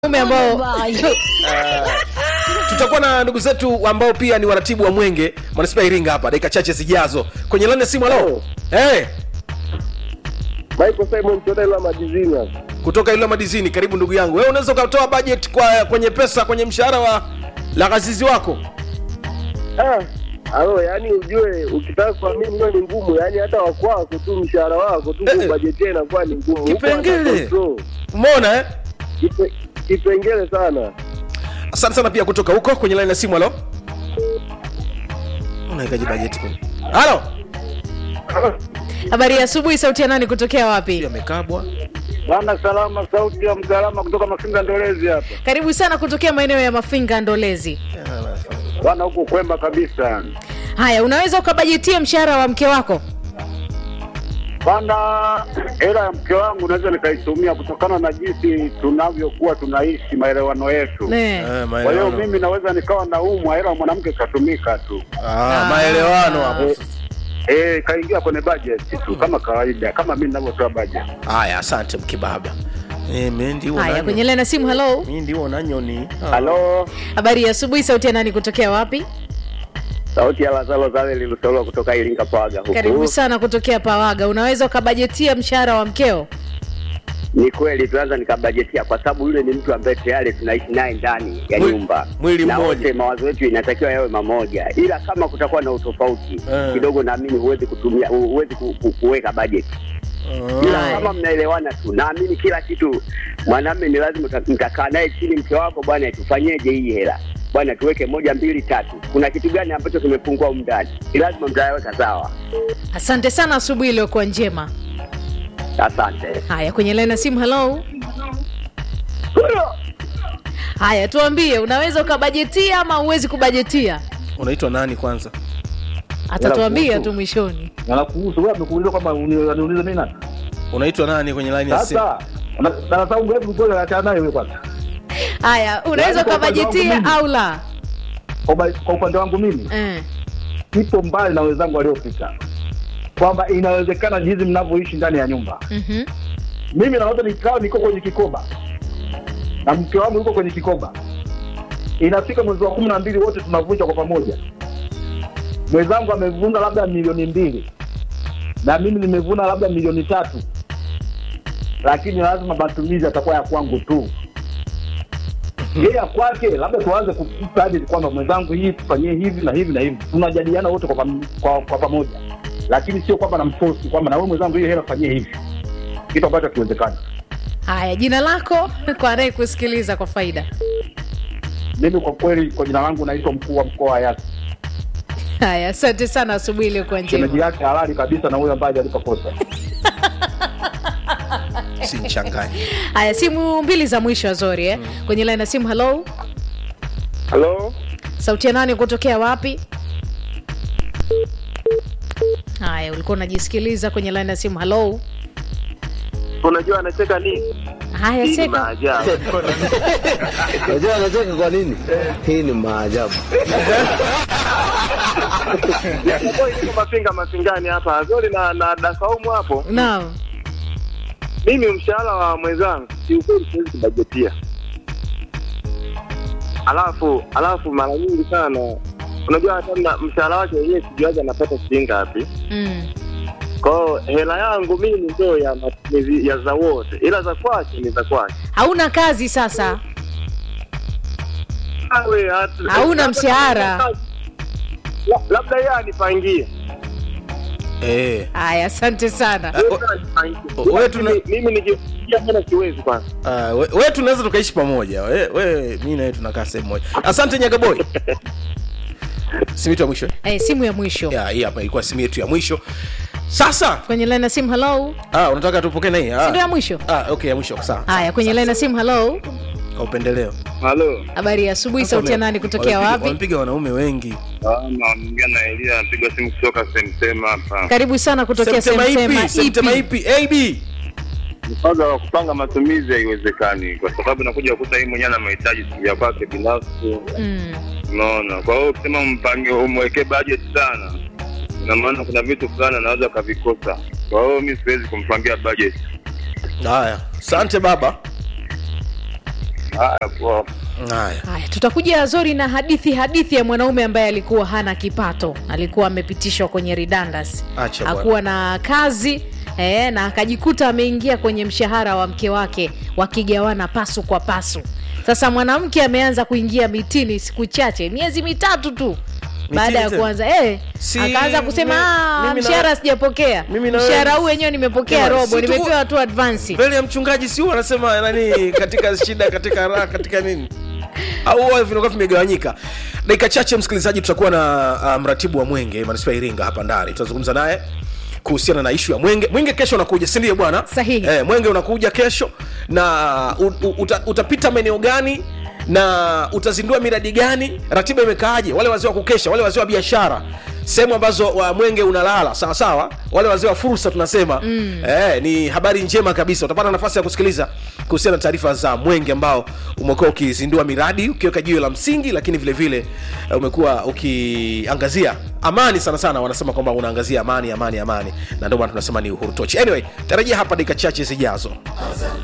wanaume ambao tutakuwa na ndugu zetu ambao pia ni waratibu wa mwenge manispaa ya iringa hapa dakika chache zijazo kwenye lani ya simu halo hey, Michael Simon Chodela Madizini hapa. kutoka ilo madizini karibu ndugu yangu wewe unaweza ukatoa budget kwa kwenye pesa kwenye mshahara wa la ghazizi wako Ah, alo, yani ujue ukitaka kuamini hiyo ni ngumu, yani hata wakwako tu mshahara wako tu Eh, eh. kubajetia inakuwa ni ngumu. Huko Kipengele. hata control. umeona eh? Kipe- Kipengele sana. asante sana pia kutoka huko kwenye lani ya simu halo unawekaji bajeti kwenye halo habari ya asubuhi sauti ya nani kutokea wapi amekabwa Bwana salama, sauti ya mgalama kutoka Mafinga Ndolezi hapa. karibu sana kutokea maeneo ya mafinga ndolezi Bwana huko kwema kabisa. haya unaweza ukabajetia mshahara wa mke wako Bwana, hela ya mke wangu naweza nikaitumia kutokana na jinsi tunavyokuwa tunaishi maelewano yetu. Ne. Eh, Kwa hiyo maelewano. mimi naweza nikawa naumwa, hela ya mwanamke ikatumika tu. Ah, maelewano hapo Eh, eh, kaingia kwenye budget tu kama kawaida, kama mimi ninavyotoa budget. haya asante mkibaba Eh, mi ndiwo haya nanyo. kwenye lena simu halo mi ndiwo nanyoni Ah. Halo, habari ya asubuhi sauti ya nani kutokea wapi Sauti ya Lazaro Zale Lilusolwa kutoka Iringa Pawaga huku. karibu sana kutokea pawaga unaweza ukabajetia mshahara wa mkeo Ni kweli tunaanza nikabajetia kwa sababu yule ni mtu ambaye tayari tunaishi naye ndani ya Mwili- nyumba. mwili na mmoja. wote mawazo yetu inatakiwa yawe mamoja, ila kama kutakuwa na utofauti Eh. kidogo, naamini huwezi kutumia huwezi ku- ku- kuweka bajeti ila Haya. kama mnaelewana tu, naamini kila kitu mwanamume ni lazima uta- mtakaa naye chini, mke wako, bwana, tufanyeje hii hela bwana, tuweke moja mbili tatu, kuna kitu gani ambacho kimepungua humu ndani, ni lazima mtayaweka sawa. asante sana asubuhi iliyokuwa njema Asante. haya kwenye lena simu halo haya tuambie unaweza ukabajetia ama huwezi kubajetia unaitwa nani kwanza atatuambia tu mwishoni na kuhusu wewe amekuuliza kwamba uni- uniulize mimi nani unaitwa nani kwenye line ya simu sasa na- na sababu wewe ngoja achana nayo wewe kwanza haya unaweza Yaani kwa upande wangu ukabajetia mimi. au la kwa uba- kwa upande wangu mimi eh. ipo mbali na wenzangu waliopita kwamba inawezekana jinsi mnavyoishi ndani ya nyumba mhm. mimi naweza nikawa niko kwenye kikoba na mke wangu yuko kwenye kikoba inafika mwezi wa kumi na mbili wote tunavunja kwa pamoja mwenzangu amevuna labda milioni mbili na mimi nimevuna labda milioni tatu lakini lazima matumizi yatakuwa ya kwangu tu yeye ya kwake labda tuanze kukupa hadi kwamba mwenzangu hii tufanyie hivi na hivi na hivi tunajadiliana wote kwa, pam, kwa, kwa pamoja lakini sio kwamba namfosi kwamba na wewe mwenzangu hiyo hela fanyie hivi kitu ambacho hakiwezekani haya jina lako kwa anaye kusikiliza kwa faida mimi kwa kweli kwa jina langu naitwa mkuu wa mkoa wa Yasi. haya asante sana asubuhi iliyokuwa Shemeji njema yake halali kabisa na huyo ambaye hajalipa kosa. sinchanganye haya simu mbili za mwisho azori eh? kwenye laina simu halo Halo, sauti ya nani kutokea wapi haya ulikuwa unajisikiliza kwenye laina ya simu halo unajua anacheka nini? haya Hii ni seka maajabu. Unajua anacheka kwa nini? Hii ni maajabu. Boy, niko Mafinga Mafingani hapa Azori na na Dasaumu hapo. naam Mimi mshahara wa mwenzangu kiukweli siwezi kubajetia. Alafu alafu mara nyingi sana unajua hata na mshahara wake yeye sijuaje anapata shilingi ngapi. mm. Kwa hiyo hela yangu mimi ndio ya matumizi ya za wote, ila za kwake ni za kwake. hauna kazi sasa Awe, hatu- Hauna labda- mshahara. La- Labda yeye anipangie. eh. haya asante sana Ah, Yeye anipangie. wewe tuna- Mimi- Mimi nikifikia mbona siwezi kwanza. Ah, we, we tunaweza tukaishi pamoja we, we mi nawe tunakaa sehemu moja asante nyagaboy simu yetu ya mwisho eh, simu ya mwisho ya hii hapa ilikuwa simu yetu ya mwisho sasa kwenye laina simu halo ah, unataka tupokee na hii si ndio ya ah. mwisho ah, okay ya mwisho sawa haya kwenye laina simu halo kwa upendeleo Halo. habari ya asubuhi sauti ya nani kutokea Wamepiga- wapi wamepiga wanaume wengi Naongea na Elia, anapiga simu kutoka Semsema hapa. karibu sana kutokea Semtema semsema ipi Semtema ipi ipi ab Kwanza wa kupanga matumizi haiwezekani, kwa sababu nakuja kukuta yeye mwenyewe ana mahitaji ya kwake binafsi, mm. unaona. Kwa hiyo ukisema mpange umwekee budget sana, ina maana kuna vitu fulani anaweza akavikosa. Kwa hiyo mi siwezi kumpangia budget. haya asante baba Haya, poa. haya haya tutakuja zori na hadithi hadithi ya mwanaume ambaye alikuwa hana kipato alikuwa amepitishwa kwenye redundancy Acha bwana. hakuwa na kazi eh, na akajikuta ameingia kwenye mshahara wa mke wake wakigawana pasu kwa pasu sasa mwanamke ameanza kuingia mitini siku chache miezi mitatu tu baada ya tena? kuanza eh, Si- akaanza kusema mi- "Ah, mimi na- mshahara sijapokea mimi na wewe- mshahara huu wenyewe nimepokea Jamani, robo si tu- nimepewa tu advansi mbele ya mchungaji si huwa anasema nani katika shida katika raha katika nini au huwa vinakuwa vimegawanyika dakika chache msikilizaji tutakuwa na uh, mratibu wa mwenge manispaa ya iringa hapa ndani tutazungumza naye kuhusiana na ishu ya mwenge mwenge kesho unakuja sindio bwana Sahihi. eh, mwenge unakuja kesho na u, u, uta, utapita maeneo gani na utazindua miradi gani ratiba imekaaje wale wazee wa kukesha wale wazee wa biashara sehemu ambazo wa mwenge unalala sawa sawa wale wazee wa fursa tunasema mm. eh, ni habari njema kabisa utapata nafasi ya kusikiliza kuhusiana na taarifa za mwenge ambao umekuwa ukizindua miradi ukiweka jiwe la msingi lakini vile vile eh, umekuwa ukiangazia amani sana sana wanasema kwamba unaangazia amani amani amani na ndio maana tunasema ni uhuru tochi anyway tarajia hapa dakika chache zijazo